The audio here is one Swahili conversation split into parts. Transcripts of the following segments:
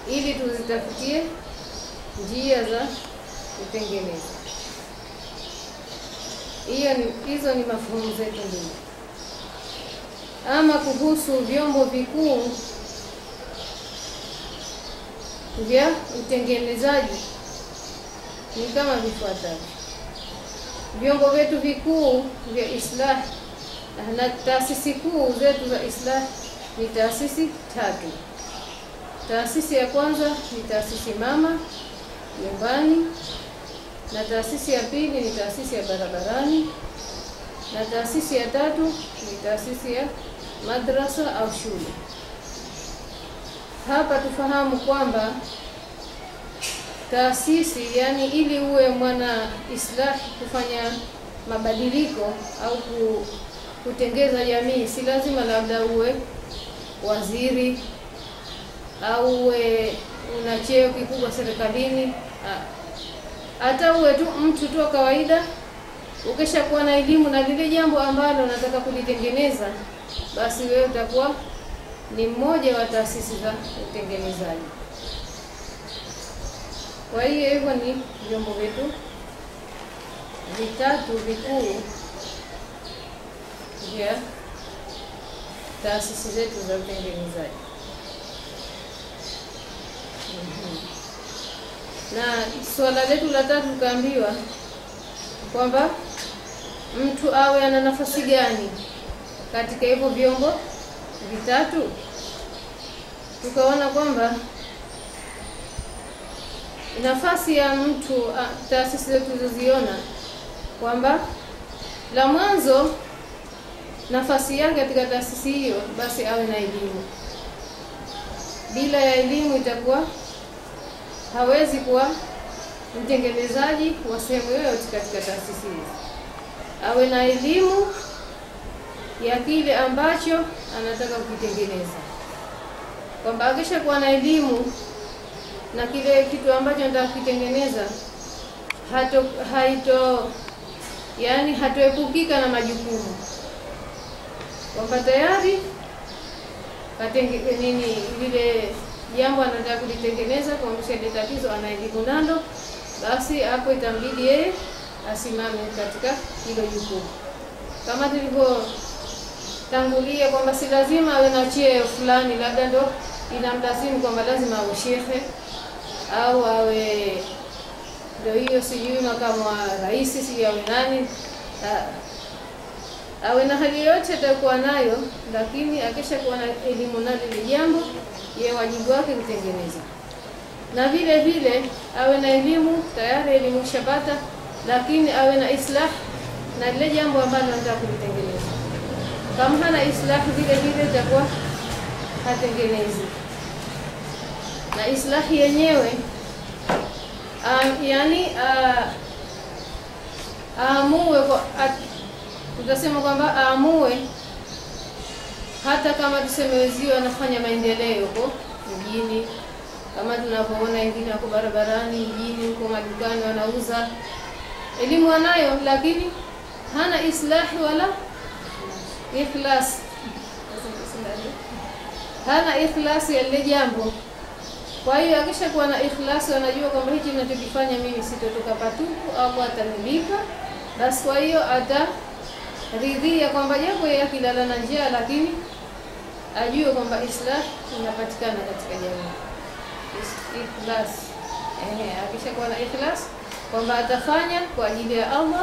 ili tuzitafutie njia za kutengeneza. Hiyo ni hizo ni mafuhumu zetu mbili. Ama kuhusu vyombo vikuu vya utengenezaji ni kama vifuatavyo. Vyombo vyetu vikuu vya islah na taasisi kuu zetu za islah ni taasisi tatu. Taasisi ya kwanza ni taasisi mama nyumbani, na taasisi ya pili ni taasisi ya barabarani, na taasisi ya tatu ni taasisi ya madrasa au shule. Hapa tufahamu kwamba taasisi, yani ili uwe mwana islahi kufanya mabadiliko au ku, kutengeza jamii, si lazima labda uwe waziri au uwe una cheo kikubwa serikalini. Hata uwe tu mtu tu wa kawaida, ukisha kuwa na elimu na lile jambo ambalo unataka kulitengeneza, basi wewe utakuwa ni mmoja wa taasisi za utengenezaji. Kwa hiyo hivyo ni vyombo vyetu vitatu vikuu vya taasisi zetu za utengenezaji. Na swala letu la tatu tukaambiwa kwamba mtu awe ana nafasi gani katika hivyo vyombo vitatu. Tukaona kwamba nafasi ya mtu, taasisi zetu tulizoziona kwamba la mwanzo, nafasi yake katika taasisi hiyo, basi awe na elimu. Bila ya elimu itakuwa hawezi kuwa mtengenezaji wa sehemu yoyote katika taasisi hizi. Awe na elimu ya kile ambacho anataka kukitengeneza, kwamba akisha kuwa na elimu na kile kitu ambacho anataka kukitengeneza, hato haito yani hatoepukika na majukumu, kwamba tayari katenge nini lile jambo anataka kulitengeneza kuonyesha ile tatizo ana elimu nalo, basi hapo itambidi yeye asimame katika hilo jukumu, kama tulivyotangulia kwamba si lazima awe na cheo fulani, labda ndo inamlazimu kwamba lazima awe shekhe au awe ndio hiyo sijui makamu wa rais sijui awe nani, awe na hali yoyote atakuwa nayo, lakini akisha kuwa na elimu nalo ile jambo ye wajibu wake kutengeneza, na vile vile awe na elimu tayari, elimu shapata, lakini awe na islah na lile jambo ambalo anataka kulitengeneza. Kama hana islah, vile vile itakuwa hatengenezi. Na islahi yenyewe um, yani aamue uh, tutasema kwamba aamue hata kama tuseme wezio anafanya maendeleo huko mjini, kama tunavyoona wengine wako barabarani mjini huko madukani wanauza, elimu anayo, lakini hana islahi wala ikhlas, hana ikhlasi ya lile jambo. Kwa hiyo akisha kuwa na ikhlasi, wanajua kwamba hichi ninachokifanya mimi sitotoka patupu au atanilipa, basi kwa hiyo ataridhia kwamba japo yeye akilala na njaa, lakini ajue kwamba islah inapatikana katika jamii. Ikhlas, ehe, akisha kuwa na ikhlas kwamba atafanya kwa ajili ya Allah,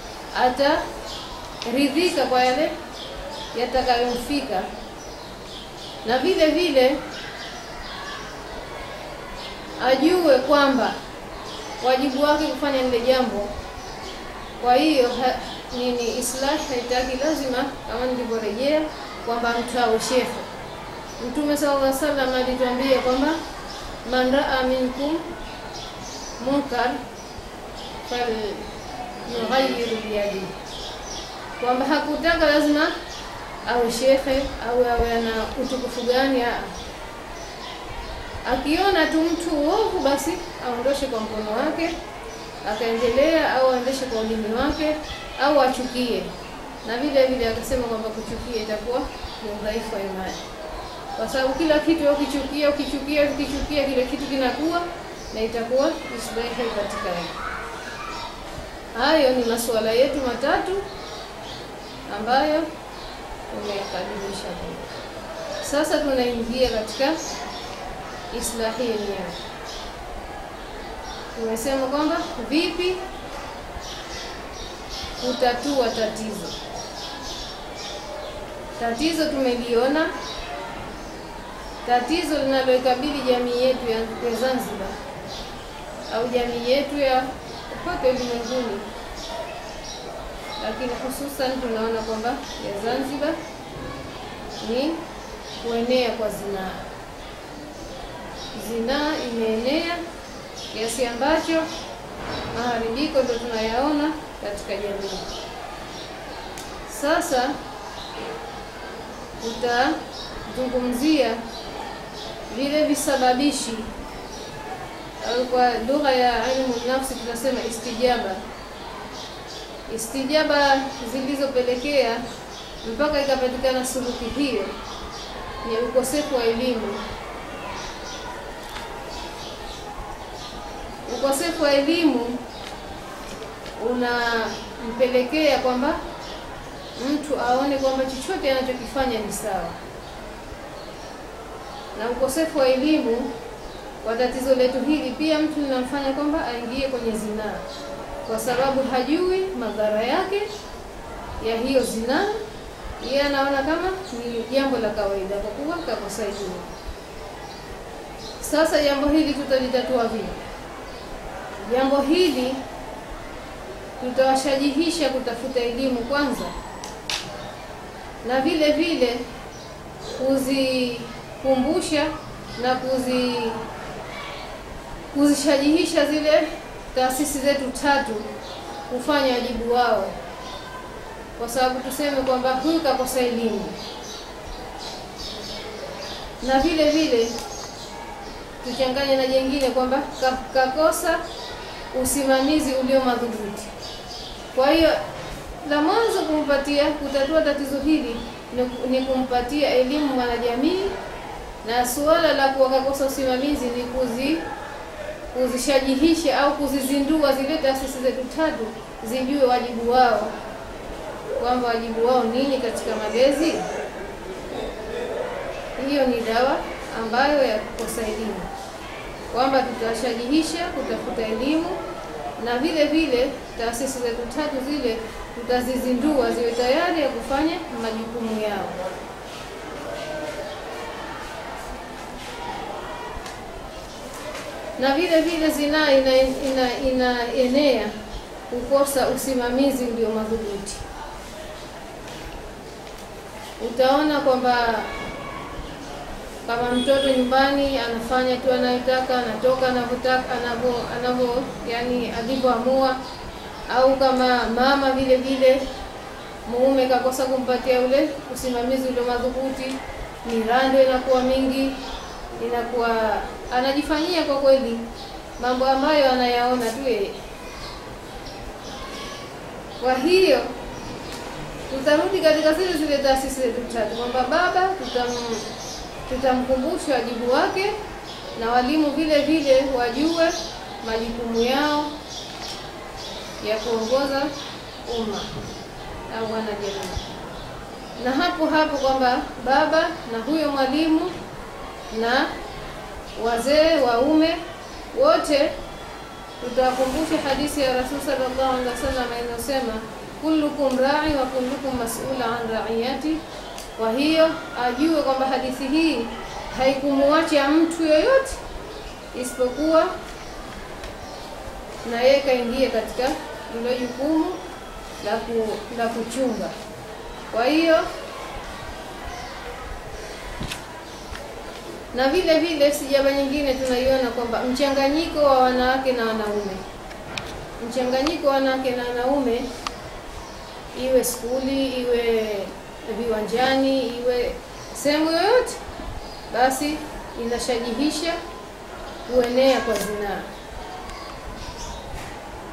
ataridhika kwa yale yatakayomfika, na vile vile ajue kwamba wajibu wake kufanya lile jambo. Kwa hiyo nini, islah haitaki lazima, kama nilivyorejea kwamba mtu awe shekhe. Mtume sallallahu alaihi wasallam alituambia kwamba man raa minkum munkar falyughayyir biyadihi, kwamba hakutaka lazima awe shekhe au awe ana utukufu gani. Akiona tu mtu uovu, basi aondoshe kwa mkono wake, akaendelea au aendeshe kwa ulimi wake, au achukie. Na vile vile akasema kwamba kuchukia itakuwa ni udhaifu wa imani. kwa sababu kila kitu ukichukia ukichukia ukichukia kile kitu kinakuwa na itakuwa islahi haipatikani. Hayo ni masuala yetu matatu ambayo tumeyakadimisha. Sasa tunaingia katika islahi yenyewe. Tumesema kwamba vipi kutatua tatizo. Tatizo tumeliona, tatizo linaloikabili jamii yetu ya, ya Zanzibar au jamii yetu ya popote ulimwenguni, lakini hususan tunaona kwamba ya Zanzibar ni kuenea kwa zinaa. Zinaa imeenea kiasi ambacho maharibiko ndo tunayaona katika jamii. Sasa tutazungumzia vile visababishi au kwa lugha ya ilmu nafsi tunasema istijaba, istijaba zilizopelekea mpaka ikapatikana suluhi hiyo ni ukosefu wa elimu. Ukosefu wa elimu unampelekea kwamba mtu aone kwamba chochote anachokifanya ni sawa, na ukosefu wa elimu kwa tatizo letu hili pia mtu linamfanya kwamba aingie kwenye zinaa, kwa sababu hajui madhara yake ya hiyo zinaa. Yeye anaona kama ni jambo la kawaida kwa kuwa kakosa elimu. Sasa jambo hili tutalitatua vipi? Jambo hili tutawashajihisha kutafuta elimu kwanza, na vile vile kuzikumbusha na kuzi kuzishajihisha zile taasisi zetu tatu kufanya wajibu wao, kwa sababu tuseme kwamba huyu kakosa elimu, na vile vile tuchanganye na jengine kwamba kakosa usimamizi ulio madhubuti. Kwa hiyo la mwanzo kumpatia kutatua tatizo hili ni kumpatia elimu mwanajamii, na suala la kuwa kakosa usimamizi ni kuzi kuzishajihisha au kuzizindua zile taasisi zetu tatu zijue wajibu wao, kwamba wajibu wao nini katika malezi. Hiyo ni dawa ambayo ya kukosa elimu, kwamba tutashajihisha kutafuta elimu na vile vile taasisi zetu tatu zile tutazizindua ziwe tayari ya kufanya majukumu yao. Na vile vile zinaa inaenea ina, ina kukosa usimamizi ndio madhubuti. Utaona kwamba kama mtoto nyumbani anafanya tu anayotaka, anatoka anavyotaka, anavyo anavyo, yani alivyoamua, au kama mama vile vile mume kakosa kumpatia ule usimamizi ule madhubuti, mirando inakuwa mingi, inakuwa anajifanyia kwa kweli mambo ambayo anayaona tu yeye. Kwa hiyo tutarudi katika zile zile taasisi zetu tatu kwamba baba tutam tutamkumbusha wajibu wake na walimu vile vile wajue majukumu yao ya kuongoza umma au wanajamii, na hapo hapo kwamba baba na huyo mwalimu na wazee waume wote tutawakumbusha hadithi ya Rasul sallallahu alaihi wasallam inayosema kullukum rai wa kullukum mas'ula an raiyati kwa hiyo ajue kwamba hadithi hii haikumuacha mtu yoyote isipokuwa na yeye kaingia katika hilo jukumu la ku, la kuchunga. Kwa hiyo na vile vile sijaba nyingine tunaiona kwamba mchanganyiko wa wanawake na wanaume, mchanganyiko wa wanawake na wanaume, iwe skuli iwe viwanjani iwe sehemu yoyote, basi inashajihisha kuenea kwa zinaa.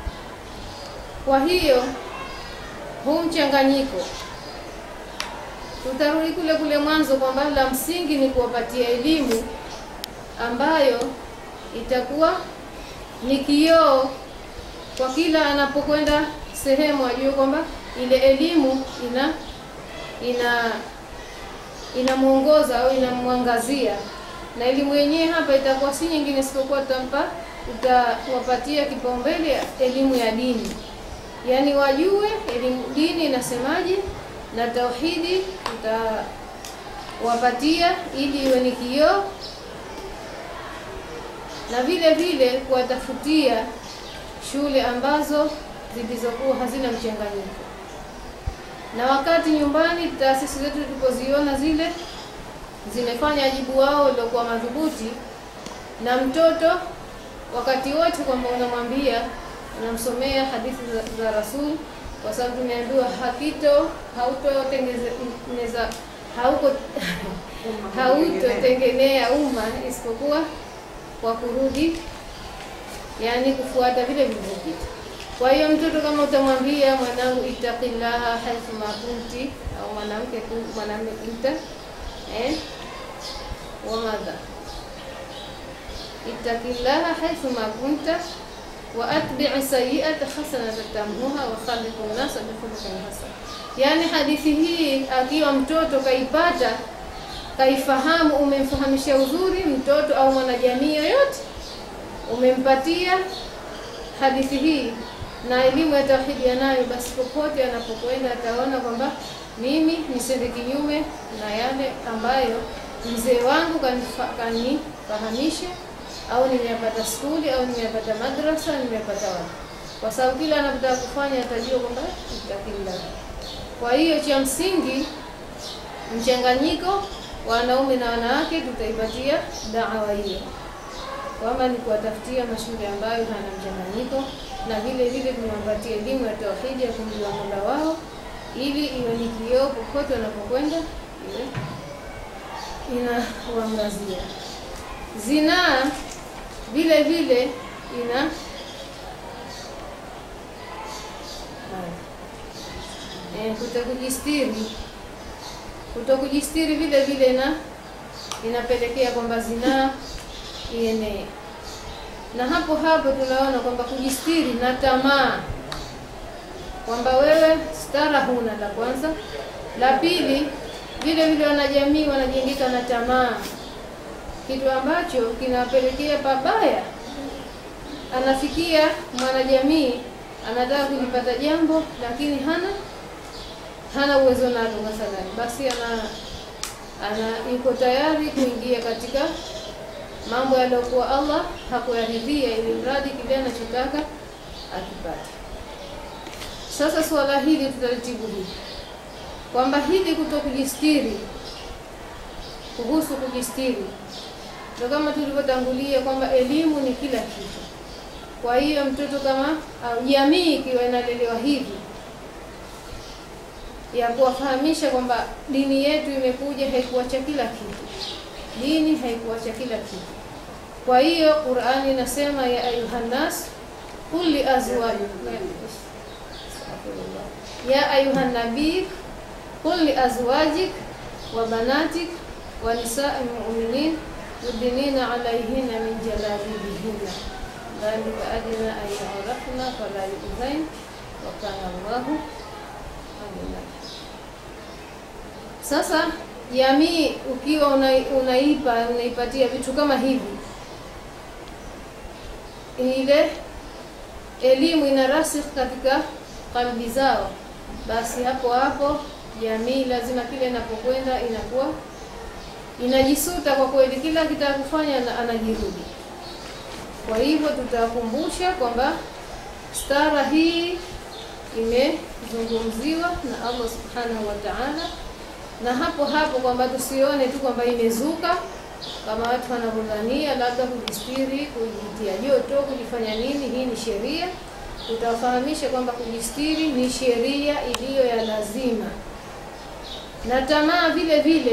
Kwa hiyo huu mchanganyiko tutarudi kule kule mwanzo kwamba la msingi ni kuwapatia elimu ambayo itakuwa ni kioo kwa kila anapokwenda sehemu, ajue kwamba ile elimu ina ina inamuongoza au inamwangazia, na elimu yenyewe hapa itakuwa si nyingine isipokuwa tutampa, tutawapatia kipaumbele elimu ya dini, yaani wajue elimu dini inasemaje na tauhidi tutawapatia ili iwe ni kioo, na vile vile kuwatafutia shule ambazo zilizokuwa hazina mchanganyiko. Na wakati nyumbani taasisi zetu tulipoziona zile zimefanya wajibu wao uliokuwa madhubuti, na mtoto wakati wote kwamba unamwambia unamsomea hadithi za, za Rasul kwa sababu tumeambiwa hakito hautotengeneza hauko hautotengenea umma isipokuwa kwa kurudi, yani kufuata vile vilivyopita. Kwa hiyo mtoto kama utamwambia mwanangu, ittaqillaha haithu ma kunti, au mwanamke mwanamume kunta eh, wa madha ittaqillaha haithu ma kunta wa atbi'i sayyi'ata hasanatan tamhuha wa khaliqu an-nasa bi khuluqin hasan. Yani hadithi hii akiwa mtoto kaipata kaifahamu, umemfahamisha uzuri mtoto au mwanajamii yoyote, umempatia hadithi hii na elimu ya tauhidi yanayo, basi popote anapokwenda ataona kwamba mimi nisende kinyume na yale ambayo mzee wangu kanifahamisha au nimeyapata skuli au nimeyapata madrasa, nimeyapata wapi, kwa sababu kila anapotaka kufanya atajua kwamba itakila. Kwa hiyo cha msingi mchanganyiko wanaume na wanawake tutaipatia dawa hiyo, kwamba ni kuwatafutia mashule ambayo hana mchanganyiko, na vile vile tumewapatia elimu ya tauhidi ya kumjua Mola wao, ili iwe ni kioo popote wanapokwenda, iwe inawaangazia. Zinaa vile vile ina e, kutokujistiri kutokujistiri vile vile na inapelekea kwamba zinaa ienee, na hapo hapo tunaona kwamba kujistiri na tamaa, kwamba wewe stara huna, la kwanza. La pili, vile vile wanajamii wanajengeka na tamaa kitu ambacho kinawapelekea pabaya. Anafikia mwanajamii anataka kulipata jambo, lakini hana hana uwezo nalo, mathalani, basi ana ana yuko tayari kuingia katika mambo yaliyokuwa Allah hakuyaridhia, ili mradi kile anachotaka akipate. Sasa suala hili tutalitibu hivi kwamba hili kutokujistiri, kuhusu kujistiri ndio kama tulivyotangulia kwamba elimu ni kila kitu. Kwa hiyo mtoto kama au jamii ikiwa inalelewa hivi ya kuwafahamisha kwamba dini yetu imekuja haikuacha kila kitu, dini haikuacha kila kitu. Kwa hiyo Qur'ani inasema ya ayuhannas qul li azwajik ya ayuhan nabii qul li azwajik wa banatik wa nisa'il mu'minin yudnina alayhinna min jalabibihinna dhalika adna an yu'rafna fala yu'zain wa kana Allahu alima. Sasa jamii ukiwa unaipa unaipatia vitu kama hivi, ile elimu ina rasikh katika kalbi zao, basi hapo hapo jamii lazima kile inapokwenda inakuwa inajisuta kwa kweli, kila kitaka kufanya anajirudi. Kwa hivyo tutakumbusha kwamba stara hii imezungumziwa na Allah subhanahu wa ta'ala, na hapo hapo kwamba tusione tu kwamba imezuka kama watu wanavyodhania, labda kujistiri, kujitia joto, kujifanya nini. Hii ni sheria. Tutawafahamisha kwamba kujistiri ni sheria iliyo ya lazima, na tamaa vile vile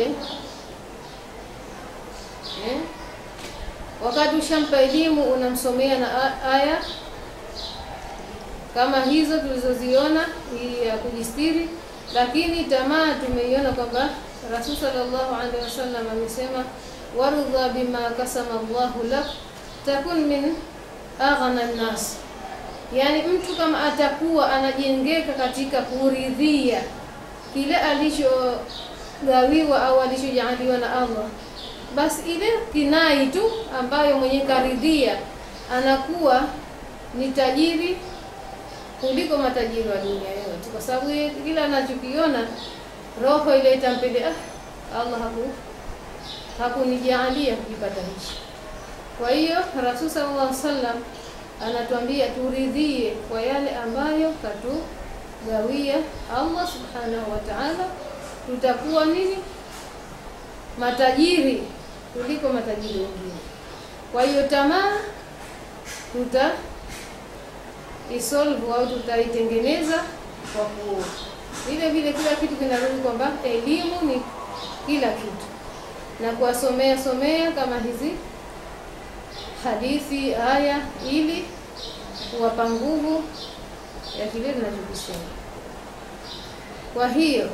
eh? Wakati ushampa elimu unamsomea na aya kama hizo tulizoziona, hii ya kujistiri, lakini tamaa tumeiona kwamba Rasul sallallahu alaihi wasallam amesema warudha bima kasama Allahu lak takun min aghna nnas, yani mtu kama atakuwa anajengeka katika kuridhia kile alichogawiwa au alichojaaliwa na Allah, basi ile kinai tu ambayo mwenye karidhia anakuwa ni tajiri kuliko matajiri wa dunia yote, kwa sababu kila anachokiona roho ile itampende, ah, Allah haku hakunijaalia kujipata hichi. Kwa hiyo Rasul sallallahu alaihi wasallam anatuambia turidhie kwa yale ambayo katugawia Allah subhanahu wa ta'ala, tutakuwa nini matajiri kuliko matajiri wengine. Kwa hiyo tamaa tuta isolve au tutaitengeneza kwa ku vile vile, kila kitu kinarudi kwamba elimu ni kila kitu, na kuwasomea somea kama hizi hadithi aya, ili kuwapa nguvu ya kile tunachokisema. Kwa hiyo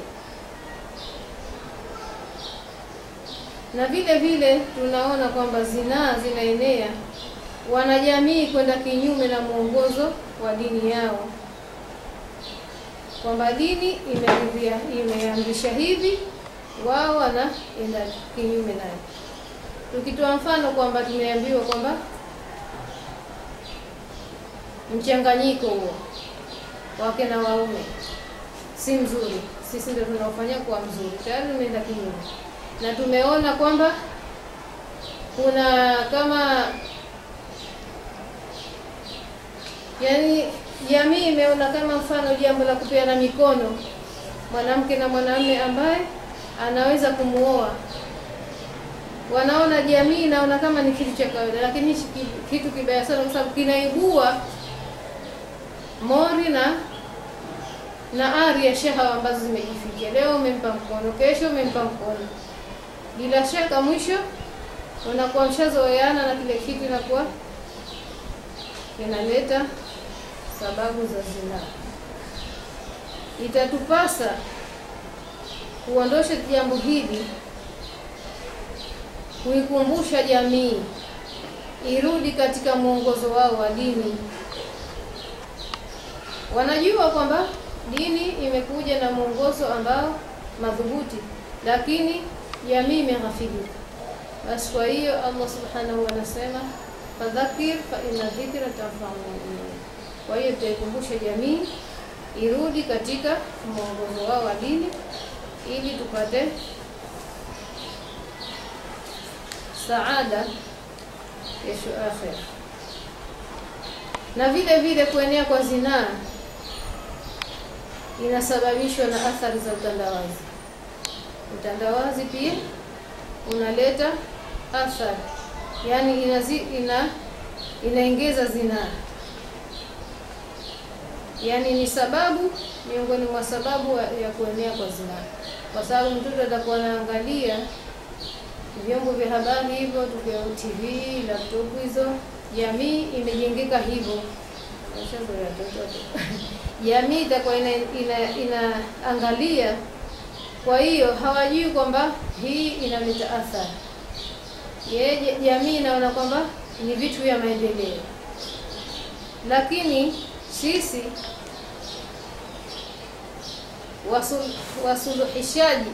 na vile vile tunaona kwamba zinaa zinaenea wanajamii kwenda kinyume na mwongozo wa dini yao, kwamba dini imeridhia imeamrisha hivi, wao wanaenda kinyume nayo. Tukitoa mfano kwamba tumeambiwa kwamba mchanganyiko huo wake na waume si mzuri, sisi ndio tunaofanya kuwa mzuri, tayari tumeenda kinyume, na tumeona kwamba kuna kama yaani jamii imeona kama mfano jambo la kupeana mikono mwanamke na mwanamume ambaye anaweza kumuoa, wanaona jamii inaona kama ni kitu cha kawaida, lakini hichi kitu kibaya sana, kwa sababu kinaibua mori na na ari ya shahawa ambazo zimejifikia. Leo umempa mkono, kesho umempa mkono, bila shaka mwisho unakuwa mshazoeana na kile kitu, inakuwa kinaleta sababu za zinaa. Itatupasa kuondosha jambo hili, kuikumbusha jamii irudi katika mwongozo wao wa dini. Wanajua kwamba dini imekuja na mwongozo ambao madhubuti, lakini jamii imeghafilika. Basi kwa hiyo Allah subhanahu anasema fadhakir fa inna dhikra tanfa'u mu'minin. Kwa hiyo tutaikumbusha jamii irudi katika mwongozo wao wa dini ili tupate saada kesho akhera. Na vile vile kuenea kwa zinaa inasababishwa na athari za utandawazi. Utandawazi pia unaleta athari, yaani inazi, ina inaongeza zinaa, yaani ni sababu miongoni mwa sababu ya kuenea kwa zinaa, kwa sababu mtoto atakuwa anaangalia vyombo vya habari hivyo, tukiwa TV, laptop hizo. Jamii imejengeka hivyo, jamii itakuwa inaangalia ina, ina kwa hiyo hawajui kwamba hii inaleta athari. Yeye jamii inaona kwamba ni vitu vya maendeleo, lakini sisi wasul, wasuluhishaji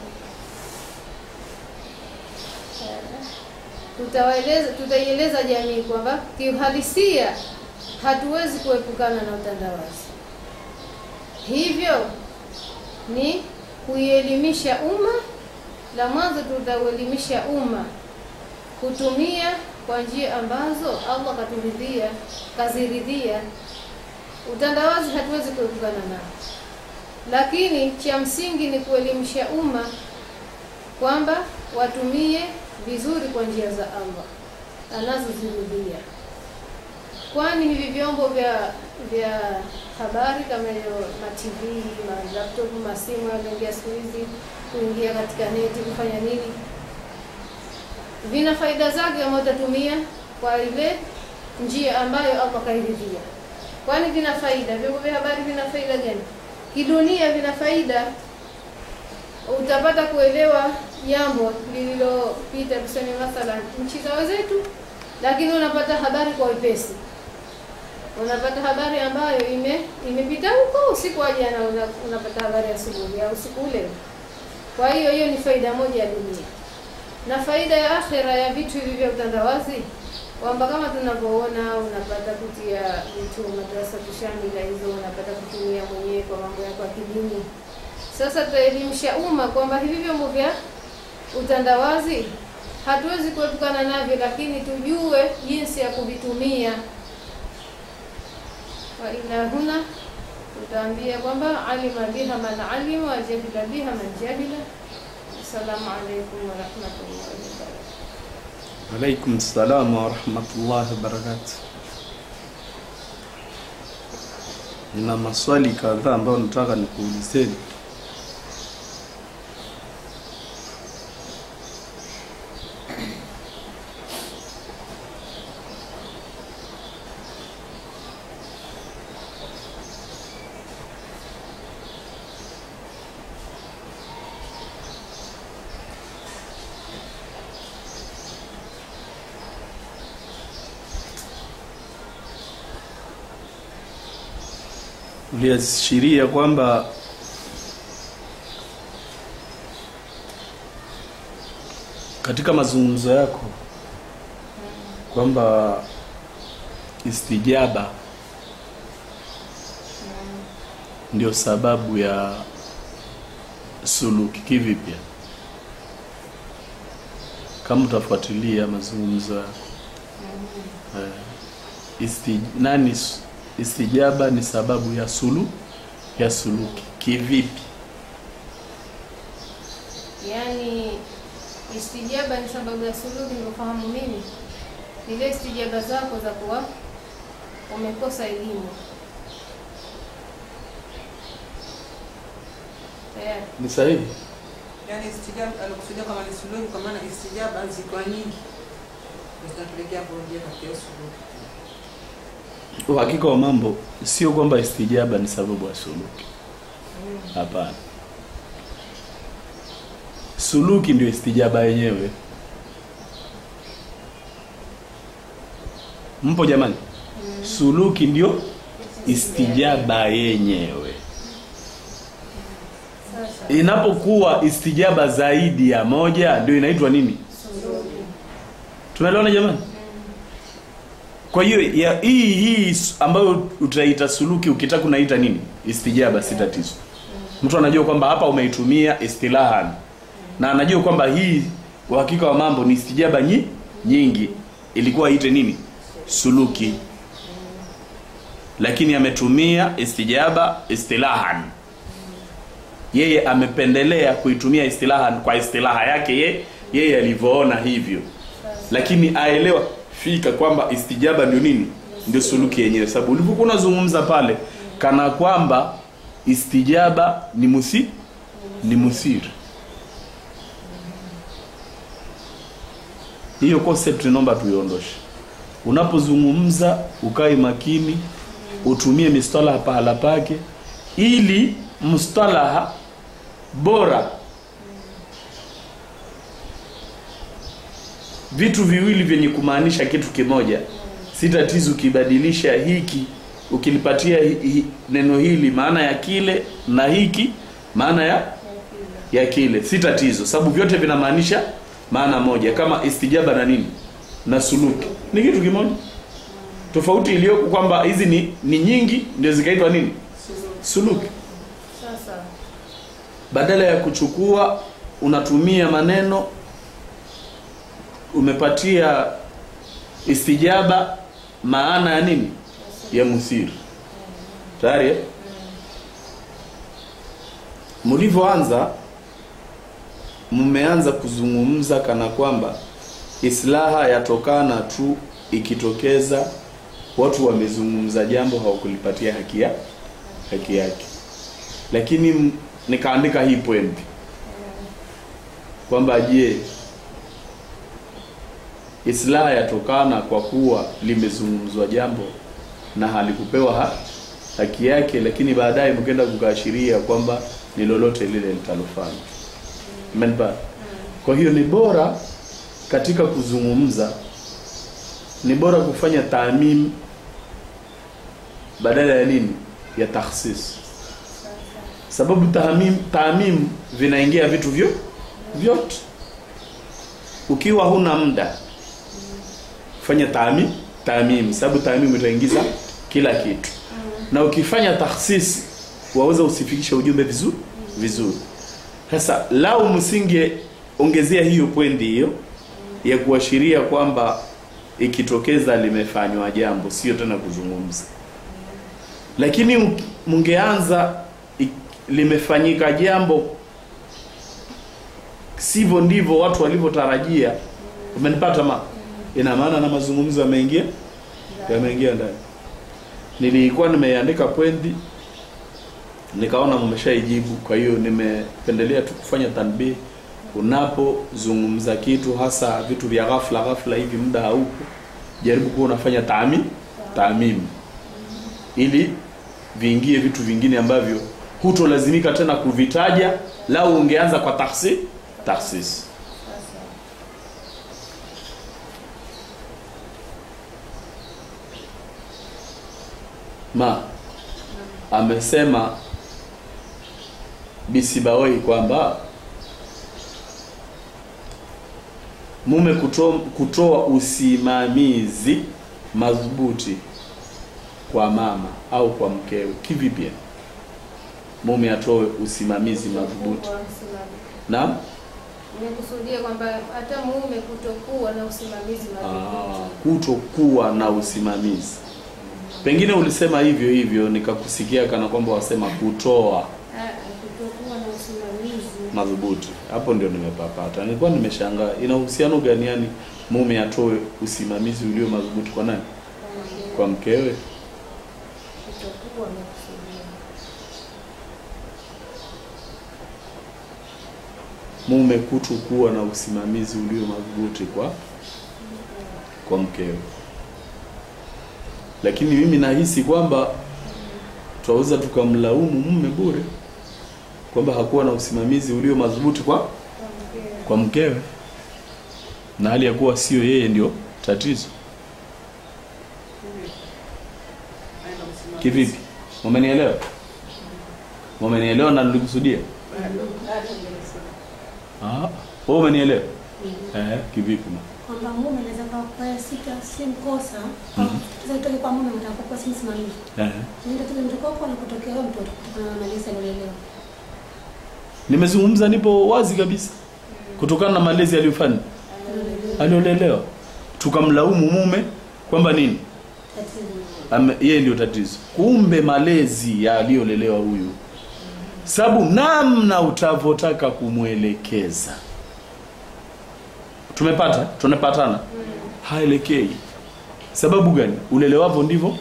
tutawaeleza tutaieleza jamii kwamba kiuhalisia hatuwezi kuepukana na utandawazi, hivyo ni kuielimisha umma. La mwanzo tutauelimisha umma kutumia kwa njia ambazo Allah katuridhia kaziridhia. Utandawazi hatuwezi kuepukana nao, lakini cha msingi ni kuelimisha umma kwamba watumie vizuri kwa njia za Allah anazozirudia, kwani hivi vyombo vya vya habari kama hiyo ma TV ma laptop ma simu yanaingia siku hizi, kuingia katika neti kufanya nini, vina faida zake kama utatumia kwa ile njia ambayo Allah kairidhia. Kwani vina faida, vyombo vya habari vina faida gani? Kidunia vina faida utapata kuelewa jambo lililopita, tuseme mathalan nchi za wenzetu, lakini unapata habari kwa wepesi. Unapata habari ambayo ime imepita huko usiku wa jana, una, unapata habari asubuhi au usiku ule. Kwa hiyo hiyo ni faida moja ya dunia, na faida ya akhera ya vitu hivi vya utandawazi kwamba kama tunavyoona unapata kutia vitu madrasa tushamila hizo, unapata kutumia mwenyewe kwa mambo yako ya kidini. Sasa tutaelimisha umma kwamba hivi vyombo vya utandawazi hatuwezi kuepukana navyo, lakini tujue jinsi ya kuvitumia. Wa ila huna tutaambia kwamba alima biha man alima wa jahila biha man jahila. Assalamu alaikum wa rahmatullahi wa barakatuh. Alaikum salam wa rahmatullahi wa barakatuh. Nina maswali kadhaa ambayo nataka nikuulizeni. Uliashiria kwamba katika mazungumzo yako kwamba istijaba ndio sababu ya suluki. Kivipi? Kama utafuatilia mazungumzo yako eh, isti, nani s- istijaba ni sababu ya sulu ya suluki kivipi? Yaani istijaba ni sababu ya suluhu, nilivyofahamu mimi, ile istijaba zako za kuwa umekosa elimu tayari. Ni sahihi? Yaani istijaba alikusudia kama ni suluhu, kwa maana istijaba ziko nyingi ndio zinapelekea kurejea katika hiyo suluhu. Uhakika wa mambo sio kwamba istijaba ni sababu ya suluki. Hapana, suluki ndio istijaba yenyewe. Mpo jamani? Suluki ndio istijaba yenyewe. Sasa Inapokuwa istijaba zaidi ya moja ndio inaitwa nini? suluhu Tunaelewana jamani? Kwa hiyo ya hii hii s- ambayo utaita suluki ukitaka unaita nini? Istijaba si tatizo. Mtu anajua kwamba hapa umeitumia istilahan na anajua kwamba hii uhakika wa mambo ni istijaba nyi, nyingi ilikuwa iite nini? Suluki. Lakini ametumia istijaba istilahan. Yeye amependelea kuitumia istilahan kwa istilaha yake ye, yeye alivyoona hivyo lakini aelewa fika kwamba istijaba ndio nini ndio suluki yenyewe sababu ulivyokuwa unazungumza pale kana kwamba istijaba ni musi ni musiri hiyo concept naomba tuiondoshe unapozungumza ukae makini utumie mistalaha pahala pake ili mustalaha bora vitu viwili vyenye kumaanisha kitu kimoja si tatizo ukibadilisha hiki ukilipatia hi, hi, neno hili maana ya kile na hiki maana ya ya kile si tatizo sababu vyote vinamaanisha maana moja kama istijaba na nini na suluki ni kitu kimoja tofauti iliyoko kwamba hizi ni, ni nyingi ndio zikaitwa nini suluki sasa badala ya kuchukua unatumia maneno umepatia istijaba maana ya nini ya musiri tayari eh? mlivyoanza mmeanza kuzungumza kana kwamba islaha yatokana tu ikitokeza watu wamezungumza jambo hawakulipatia haki ya haki yake lakini m- nikaandika hii point kwamba je islaha yatokana kwa kuwa limezungumzwa jambo na halikupewa ha, haki yake lakini baadaye mkenda kukaashiria kwamba ni lolote lile litalofanya Umenipata? Kwa hiyo ni bora katika kuzungumza, ni bora kufanya taamim badala ya nini, ya takhsis, sababu taamim, taamim vinaingia vitu vyo vyote. Ukiwa huna muda, fanya taamim, taamim, sababu taamim itaingiza kila kitu, na ukifanya takhsis waweza usifikishe ujumbe vizuri vizuri. Sasa lau msinge ongezea hiyo pwendi hiyo ya kuashiria kwamba ikitokeza limefanywa jambo, sio tena kuzungumza, lakini mk- mngeanza ik- limefanyika jambo sivyo ndivyo watu walivyotarajia, umenipata ma, ina maana na mazungumzo yameingia yameingia ndani. Nilikuwa nimeandika pwendi nikaona mmeshaijibu, kwa hiyo nimependelea tu kufanya tanbih. Unapozungumza kitu hasa vitu vya ghafla ghafla hivi, muda haupo, jaribu kuwa unafanya taami taamim, ili viingie vitu vingine ambavyo hutolazimika tena kuvitaja, lau ungeanza kwa takhsis takhsis. Ma amesema Bisibawai kwamba mume kutoa, kutoa usimamizi madhubuti kwa mama au kwa mkewe kivipi? yani? Mume atoe usimamizi madhubuti Kuwa msimamizi. na Nimekusudia kwamba hata mume kutokuwa na usimamizi ah, madhubuti. kutokuwa na usimamizi. Pengine ulisema hivyo hivyo nikakusikia kana kwamba wasema kutoa Ah, kutokuwa na usimamizi madhubuti. Hapo ndio nimepapata. Nilikuwa nimeshangaa ina uhusiano gani yani mume atoe usimamizi ulio madhubuti kwa nani? Kwa mkewe? kutokuwa na kusudia. Mume kutokuwa na usimamizi ulio madhubuti kwa kwa mkewe. Lakini mimi nahisi kwamba tunaweza tukamlaumu mume bure kwamba hakuwa na usimamizi ulio madhubuti kwa Kwa mkewe. kwa mkewe, na hali ya kuwa sio yeye ndio tatizo. Aenda msimamizi. Kivipi? Umenielewa? Umenielewa na nilikusudia? Bado, bado hujasema. Ah, wewe umenielewa? Eh, kivipi? ma? kwamba mume anaweza kwa sita si mkosa Mhm. sasa itoke kwa mume mtakuwa si msimamizi Eh. ni tatizo mtoka kwa na kutokea wewe mtoto kutokana na malezi aliyolelewa Nimezungumza, nipo wazi kabisa, kutokana na malezi aliyofanya aliolelewa, tukamlaumu mume kwamba nini, tatizo Ame- yeye ndio tatizo. Kumbe malezi ya aliyolelewa huyu, sababu namna utavotaka kumwelekeza, tumepata tunapatana, haelekei. Sababu gani? Ulelewavyo ndivyo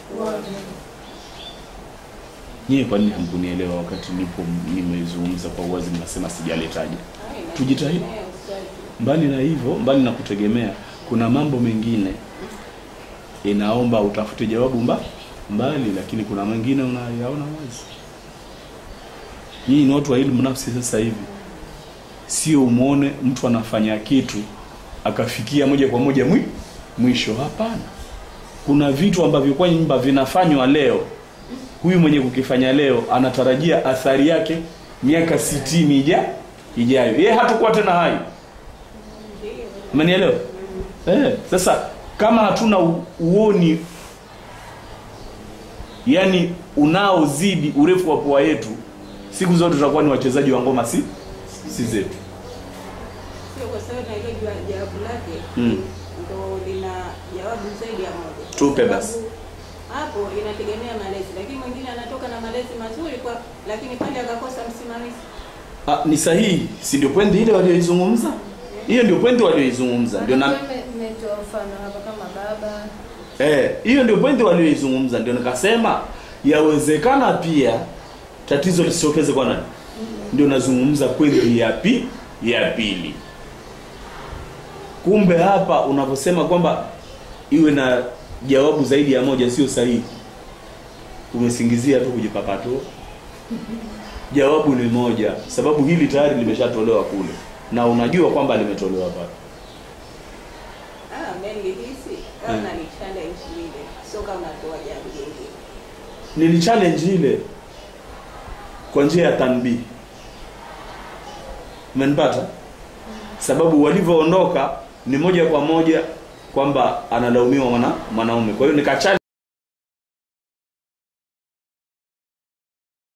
nyie. Kwa nini hamkunielewa wakati nipo nimezungumza kwa uwazi, mnasema sijaletaja? Tujitahidi. Mbali na hivyo, mbali na kutegemea, kuna mambo mengine inaomba utafute jawabu mba mbali, lakini kuna mengine unayaona wazi. Nyinyi ni watu wa elimu nafsi. Sasa hivi sio umwone mtu anafanya kitu akafikia moja kwa moja mwi, mwisho. Hapana, kuna vitu ambavyo kwa nyumba vinafanywa leo, huyu mwenye kukifanya leo anatarajia athari yake miaka sitini ija ijayo, yeye hatakuwa tena hai. Umenielewa? Eh, sasa kama hatuna u- uoni yani unaozidi urefu wa pua yetu, siku zote tutakuwa ni wachezaji wa ngoma, si si zetu. Sio kwa sababu na ile jua- jawabu lake Mm. ndo lina jawabu zaidi ya moja. Tupe Kwa basi. sababu Hapo inategemea malezi, lakini mwingine anatoka na malezi mazuri kwa, lakini pale akakosa msimamizi. Ah, ni sahihi, si ndio pointi ile walioizungumza? Hiyo ndio pointi walioizungumza, ndio na Nimetoa mfano hapa kama baba Eh, hiyo ndio pointi walioizungumza, ndio nikasema yawezekana pia tatizo lisitokeze kwa nani? Ndio nazungumza pointi ya pi ya pili. Kumbe hapa unavyosema kwamba iwe na jawabu zaidi ya moja sio sahihi, umesingizia tu kujipapatua. jawabu ni moja sababu hili tayari limeshatolewa kule na unajua kwamba limetolewa pale Ah, nilihisi kama Hmm. ni challenge ile, sio kama toa jambo jingine. nili challenge ile kwa njia ya tanbii umenipata sababu walivyoondoka ni moja kwa moja kwamba analaumiwa mwana mwanaume kwa hiyo nika